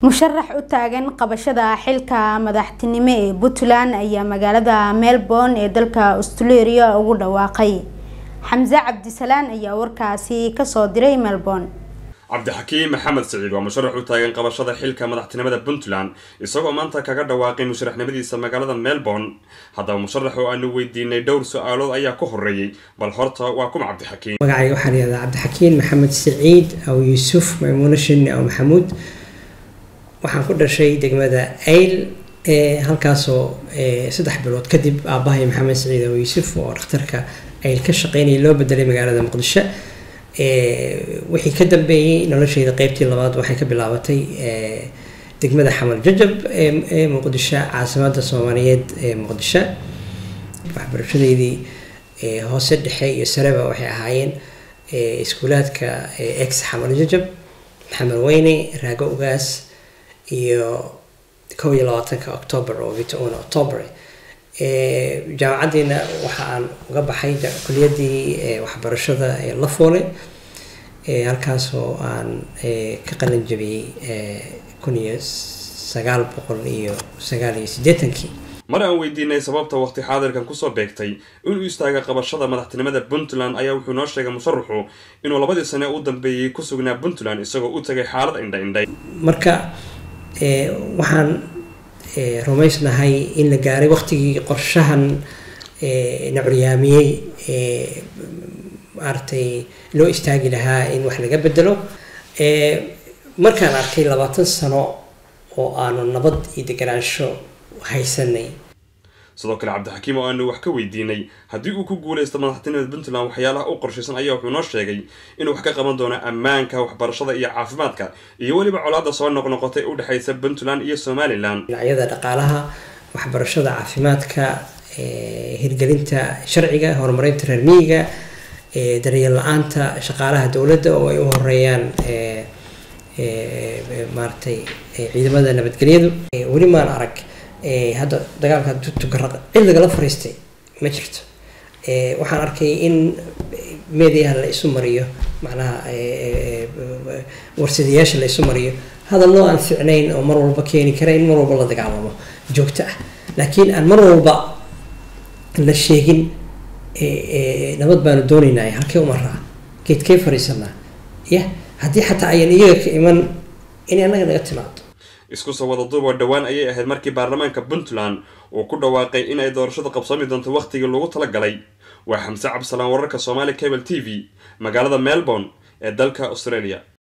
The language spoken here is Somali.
musharax u taagan qabashada xilka madaxtinimo ee puntland ayaa magaalada melbourne ee dalka australia ugu dhawaaqay xamse cabdisalaan ayaa warkaasi kasoo diray melbourne cabdixakiim maxamed siciid waa musharax u taagan qabashada xilka madaxtinimada puntland isagoo maanta kaga dhawaaqay musharaxnimadiisa magaalada melbourne haddaba musharax oo aanu weydiinay dhowr su-aalood ayaa ka horeeyey bal horta waa kuma cabdixakiim magacayga waxaa layihahdaa cabdixakiin maxamed siciid aw yuusuf maymuuno shinni aw maxamuud waxaan ku dhashay degmada ayl halkaasoo saddex bilood kadib aabbahay maxamed siciid aw yuusuf oo dhakhtarka ayl ka shaqeynaya loo bedelay magaalada muqdisho wixii ka dambeeyey nolosheyda qeybtii labaad waxay ka bilaabatay degmada xamal jajab ee muqdisho caasimada soomaaliyeed ee muqdisho waxbarashadeydii hoose dhexe iyo sareba waxay ahaayeen iskuulaadka ex xamal jajab maxamed weyne raago ugaas iyo kow iyo labaatanka octoober oo vita-una october jaamacaddiina waxa aan uga baxay kuliyadii waxbarashada ee la foole halkaasoo aan ka qalin jabiyey kun iyo sagaal boqol iyo sagaal iyo siddeetankii mar aan weydiinay sababta waqti xaadirkan kusoo beegtay inuu istaaga qabashada madaxtinimada puntland ayaa wuxuu noo sheegay musharaxu inuu labadii sane u dambeeyey ku sugnaa puntland isagoo u tagay xaalad indha indhay marka waxaan rumaysnahay in la gaaray waqtigii qorshahan na curyaamiyey maaragtay loo istaagi lahaa in wax laga bedelo markaan arkay labaatan sano oo aanu nabad iyo deganaansho haysanay sidoo kale cabdixakiim oo aanu wax ka weydiinay haddii uu ku guuleysto madaxtinimada puntland waxyaalaha u qorshaysan ayaa wuxuu noo sheegay inuu wax ka qaban doono ammaanka waxbarashada iyo caafimaadka iyo weliba colaada soo noqnoqotay u dhexeysa puntland iyo somalilan dhinacyada dhaqaalaha waxbarashada caafimaadka hirgelinta sharciga horumarinta reer miyiga daryeel la-aanta shaqaalaha dowladda oo ay u horeeyaan maaragtay ciidamada nabadgelyadu weli maan arag hadda dagaalka tugaraq cid lagala fariistay ma jirto waxaan arkay in mediaha la isu mariyo macnaha warsadayaasha la isu mariyo hadallo aan ficnayn oo mar walba keeni kara in mar walba la dagaalamo joogto ah laakiin aan mar walba la sheegin nabad baanu doonaynaa halkee umaraa geedkee fariisanaa ya haddii xataa ayan iyaga ka iman inay annaga naga timaado isku soo wada duub oo dhowaan ayay ahayd markii baarlamaanka puntland uu ku dhawaaqay in ay doorashada qabsoomi doonto wakhtigii lagu talagalay waa xamse cabdisalaan wararka soomaali cable t v magaalada melbourne ee dalka australia